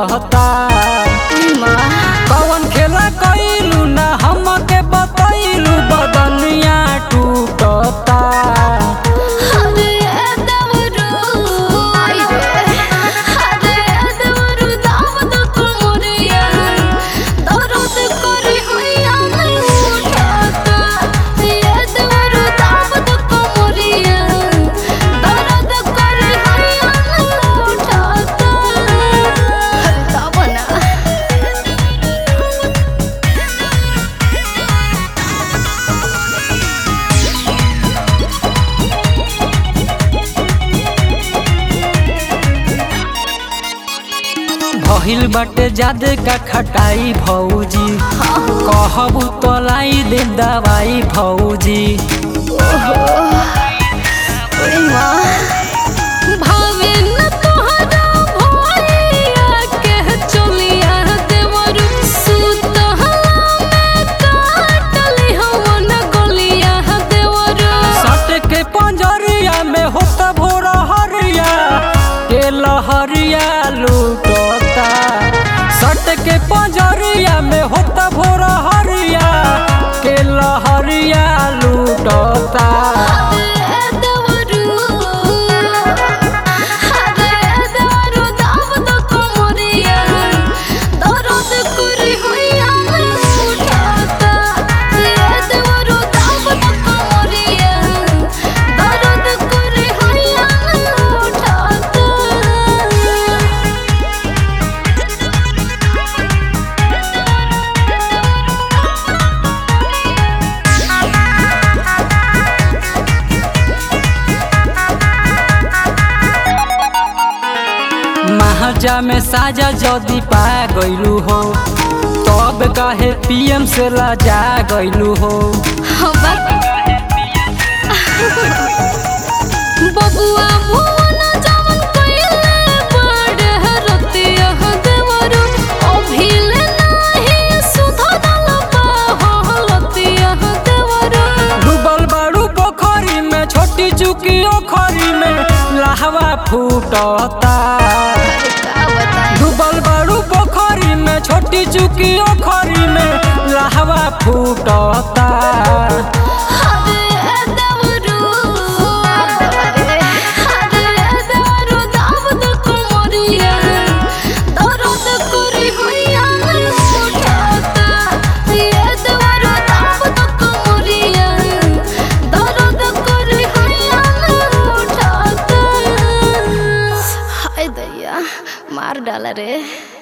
लूटता कवन खेला कइलू ना हमके बतैलू बदनिया टूटता भइल बाटे जादे का खटाई भौजी कहबू तलाई दे दवाई भौजी सट के पंजरिया में होत भोर हरिया के लहरिया लूटता सट के पंजरिया में होत भोर हरिया के लहरिया लूटता महाजा में साजा जदी पा गइलू हो तब कहे पीएम से लाजा गइलू हो बबुआ भुवन जवन कइले बड़े रतिया देवरु अभिले नाही सुधरल बहलतिया देवरु डूबल बारू पोखरी में छोटी चुकी ओखरी में लाहवा फूटता डूबल बारू पोखरी में छोटी चुकी ओखरी में लाहवा फूटता हरे देवरु हरे देवरु दावद कुमरिया दरद करी होइया उठाता ये देवरु दावद कुमरिया दरद करी होइया उठाता हाय दैया मार डाला रे